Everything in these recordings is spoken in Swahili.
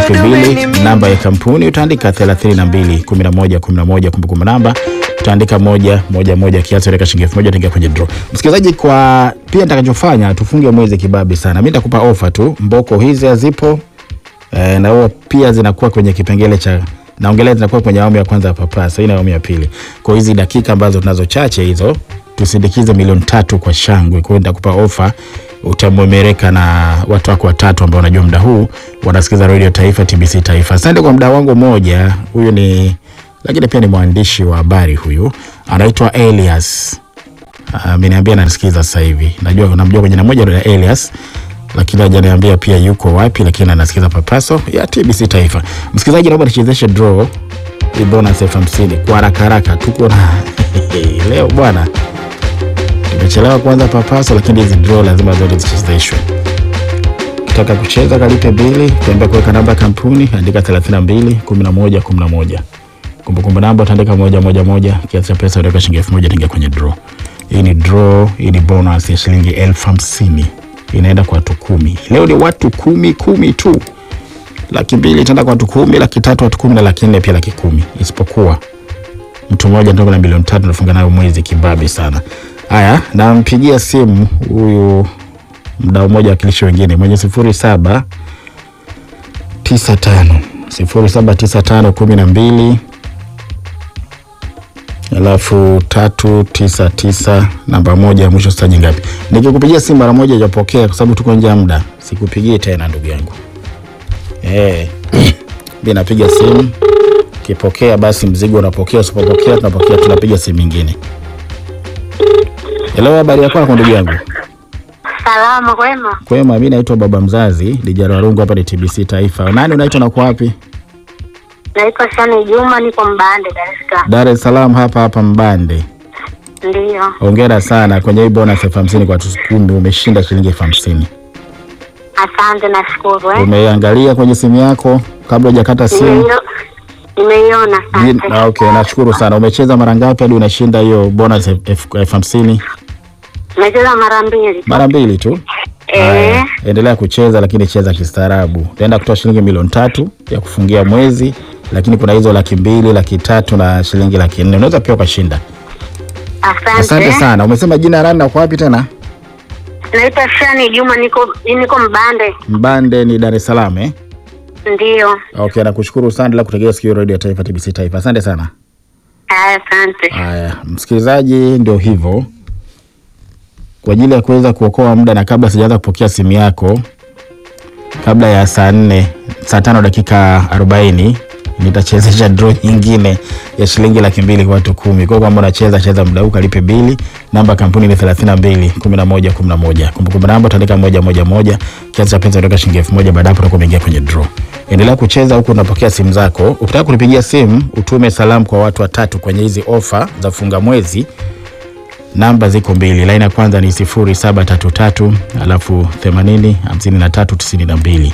laki mbili. Namba ya kampuni utaandika 32 11 11, kumbukumbu namba utaandika moja moja moja, kiasi weka shilingi elfu moja utaingia kwenye draw. Msikilizaji, kwa pia nitakachofanya tufunge mwezi kibabi sana, mimi nitakupa ofa tu, mboko hizi hazipo e, na huwa pia zinakuwa kwenye kipengele cha naongelea zinakuwa kwenye awamu ya kwanza ya papasa, hii na awamu ya pili. Kwa hizi dakika ambazo tunazo chache hizo, tusindikize milioni tatu kwa shangwe. Kwa hiyo nitakupa ofa, utamwemereka na watu wako watatu ambao unajua muda huu wanasikiza Radio Taifa, TBC Taifa. Asante kwa muda wangu mmoja, huyu ni lakini pia ni mwandishi wa habari huyu, anaitwa Elias. Ameniambia anasikiza sasa hivi, najua namjua kwa jina moja la Elias lakini hajaniambia pia yuko wapi, lakini anasikiza papaso ya TBC Taifa. Msikilizaji, naomba nichezeshe draw hii bonus elfu hamsini kwa haraka haraka. Tuko na leo bwana, tumechelewa kuanza papaso, lakini hizi draw lazima zote zichezeshwe. Ukitaka kucheza kalipe bili, kuambia kuweka namba ya kampuni, andika 32 11 11. Kumbukumbu namba utaandika moja moja moja, kiasi cha pesa utaweka shilingi elfu moja utaingia kwenye draw. Hii ni draw, hii ni bonus ya shilingi elfu hamsini inaenda kwa watu kumi. Leo ni watu kumi kumi tu. Laki mbili itaenda kwa watu kumi, laki tatu watu kumi na laki nne pia laki kumi, isipokuwa mtu mmoja ndio na milioni tatu nafunga nayo mwezi kibabi sana. Haya, nampigia simu huyu mdau mmoja wakilishi wengine mwenye sifuri saba tisa tano sifuri saba tisa tano kumi na mbili alafu tatu tisa tisa namba moja ya mwisho staji ngapi? Nikikupigia simu mara moja hujapokea, kwa sababu tuko nje ya muda, sikupigie tena ndugu yangu. Eh, mimi napiga simu, kipokea basi mzigo unapokea, usipopokea tunapokea, tunapiga simu nyingine. Hello, habari yako kwa ndugu yangu? Salama kwema. Kwema, mimi naitwa baba mzazi Lijaro Warungu, hapa ni TBC Taifa. Nani unaitwa na uko wapi? Naitwa Shani Juma, niko Mbande, Dar es Salaam. Dar es Salaam, hapa hapa Mbande. Ndiyo, Hongera sana kwenye hii bonus elfu hamsini kwa watu kumi, umeshinda shilingi elfu hamsini. asante, nashukuru eh. Umeangalia kwenye simu yako kabla hujakata simu? Nimeio- Nimeiona, Jin- asante. ah, Okay, nashukuru sana. Umecheza mara ngapi hadi unashinda hiyo bonus elfu- elfu elfu hamsini? Nimecheza mara mbili. Mara mbili tu. Eh, Haya, endelea kucheza, lakini cheza kistaarabu. Utaenda kutoa shilingi milioni tatu ya kufungia mwezi, lakini kuna hizo laki mbili, laki tatu na shilingi laki nne. Unaweza pia ukashinda. asante. Asante sana. Umesema jina rani na uko wapi tena? Naitwa Shani Juma, niko niko Mbande. Mbande ni Dar es Salaam eh? Ndiyo, Okay, nakushukuru sana la kutegea sikio Radio ya Taifa TBC Taifa. Asante sana. haya, asante. Haya, msikilizaji, ndio hivyo. Kwa ajili ya kuweza kuokoa muda na kabla sijaanza kupokea simu yako, kabla ya saa nne saa tano dakika arobaini nitachezesha draw nyingine ya shilingi laki mbili kwa watu kumi. Kwa hiyo kama unacheza cheza muda huu, kalipe bili. Namba ya kampuni ni thelathini na mbili kumi na moja kumi na moja. Kumbukumbu namba utaandika moja moja moja, kiasi cha pesa utaweka shilingi elfu moja. Baada hapo utakuwa umeingia kwenye draw. Endelea kucheza huku unapokea simu zako. Ukitaka kunipigia simu, utume salamu kwa watu watatu kwenye hizi ofa za funga mwezi namba ziko mbili. Laini ya kwanza ni 0733 alafu 80 53 92,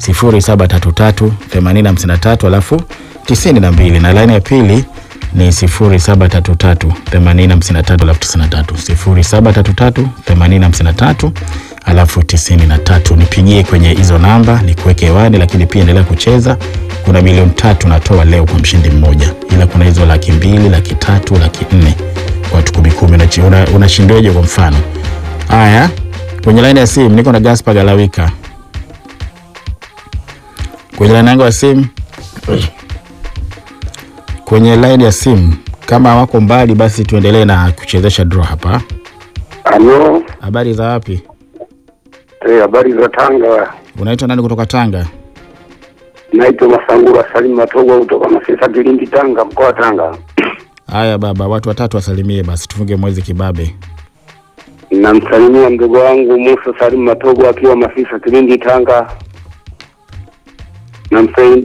0733 80 53 alafu 92, na laini ya pili ni 0733 80 53 alafu 93, 0733 80 53 alafu 93. Nipigie kwenye hizo namba nikuweke hewani, lakini pia endelea kucheza. Kuna milioni tatu natoa leo kwa mshindi mmoja, ila kuna hizo laki mbili, laki tatu, laki nne watu kumi kumi. Unachi- una- Unashindaje kwa mfano? Haya, kwenye laini ya simu niko na Gaspar Galawika kwenye laini yangu ya simu. Kwenye laini ya simu, kama wako mbali, basi tuendelee na kuchezesha draw hapa. Halo, Habari za wapi? eh, habari za Tanga. Unaitwa nani kutoka Tanga? Naitwa Masangura Salim Matogo kutoka Masesa, Kilindi, Tanga, mkoa wa Tanga. Haya baba, watu watatu wasalimie basi, tufunge mwezi kibabe. Namsalimia mdogo wangu Musa Salim Matogo akiwa Masisa, Kilindi, Tanga. Namsalimia